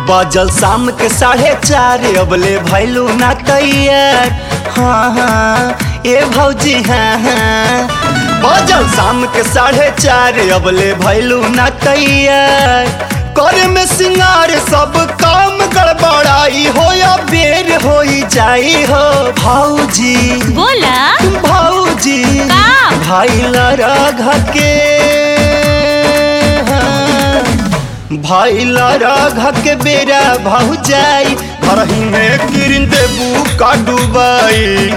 बजल शाम के साढ़े चार अबले भैलू ना तैयार हाँ हाँ ए भौजी हाँ हाँ बजल शाम के साढ़े चार अबले भैलू ना तैयार करे में सिंगार सब काम गड़बड़ाई हो या बेर हो जाई हो भौजी बोला भौजी का? भाई लड़ा के भाई लड़ा के बेरा भाऊ जाई घरही में किरिन देबू का डूबाई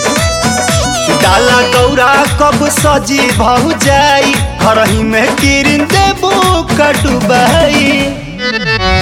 डाला गौरा कब सजी भाऊ जाई घरही में किरिन देबू का डूबाई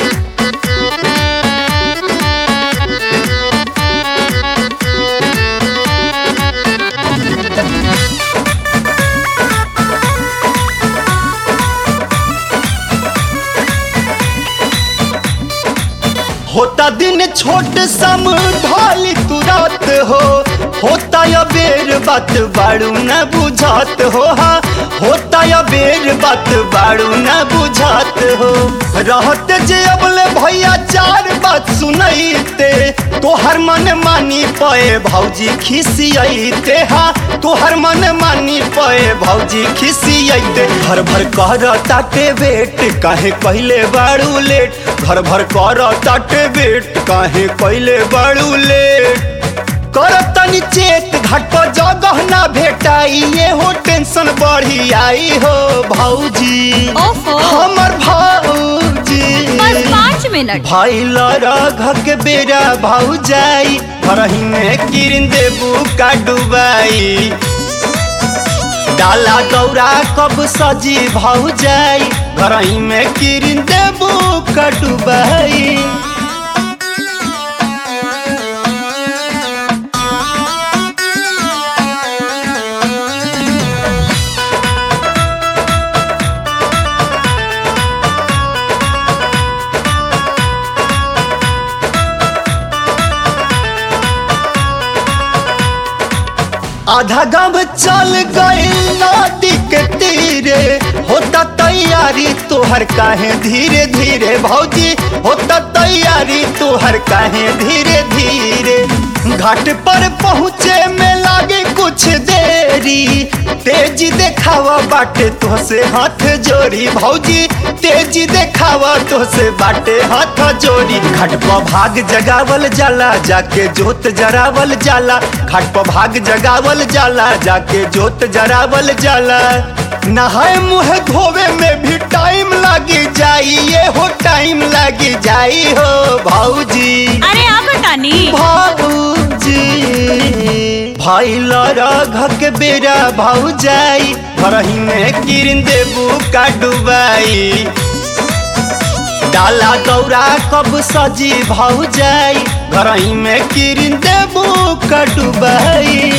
होता दिन छोट सम ढाली तुरत हो होता या बेर बात बाड़ू न बुझात हो हा होता या बेर बात बाड़ू न बुझात हो रहत जे अबले भैया चार बात सुनैते तोहर मन मानी पए भौजी खिसियते हा तोहर मन मानी पए भौजी खिसियते घर भर कर ताटे बेट काहे कहले बाड़ू लेट घर भर कर ताटे बेट काहे कहले बाड़ू लेट कर तनी चेत घाट पर जगह ना भेटाई ये हो टेंशन बढ़ी आई हो भौजी ओफो हमर भौजी बस पाँच मिनट भाई लड़ा के बेरा भाऊ जाई घरही में किरिन देबू का डुबाई डाला गौरा कब सजी भाऊ जाई घरही में किरिन देबू का डुबाई आधा गांव चल गई नदी के तीरे होता तैयारी तोहर काहे धीरे धीरे भौजी होता तैयारी तोहर काहे धीरे धीरे घाट पर पहुँचे में लागे कुछ देरी तेजी देखावा बाटे तोहसे हाथ जोड़ी भौजी तेजी देखावा तोहसे बाटे हाथ जोड़ी घाट पर भाग जगावल जाला जाके जोत जरावल जाला घाट पर भाग जगावल जाला जाके जोत जरावल जाला नहाए मुँह धोवे में भी टाइम लगी जाई ये हो टाइम लगी जाई हो भौजी अरे अब तानी भौजी भाई लड़ा के बेरा भाऊ जाई घरही में किरिन देबू का डुबाई डाला गौरा कब सजी भाऊ जाई घरही में किरिन देबू का डुबाई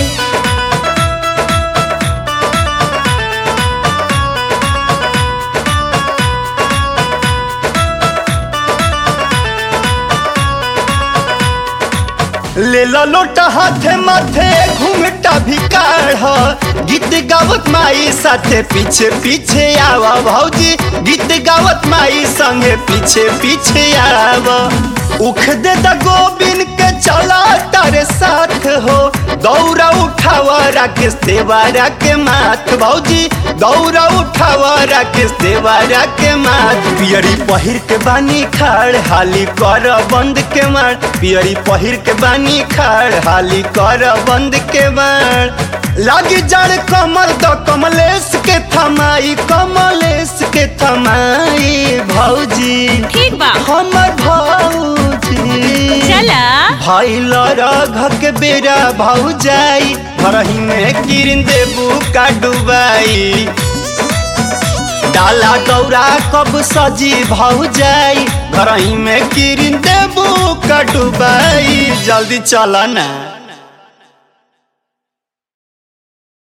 ले लो लोटा हाथे माथे घूमटा भी काढ़ गीत गावत माई साथे पीछे पीछे आवा भौजी गीत गावत माई संगे पीछे पीछे आवा उख दे द गोबिन के चला तारे साथ हो दौरा उठावा राकेश देवारा के माथ भौजी दौरा उठावा राकेश देवारा के माथ पियरी पहिर के बानी खाड़ हाली कर बंद के मार पियरी पहिर के बानी खाड़ हाली कर बंद के मार लागी जड़ कमर द कमलेश के थमाई कमलेश के थमाई भौजी ठीक बा हमर भौजी चला भाई लड़ा के बेरा भाऊ जाई घरही में किरिन देबू का डुबाई डाला गौरा कब सजी भाऊ जाई घरही में किरिन देबू का डुबाई जल्दी चला ना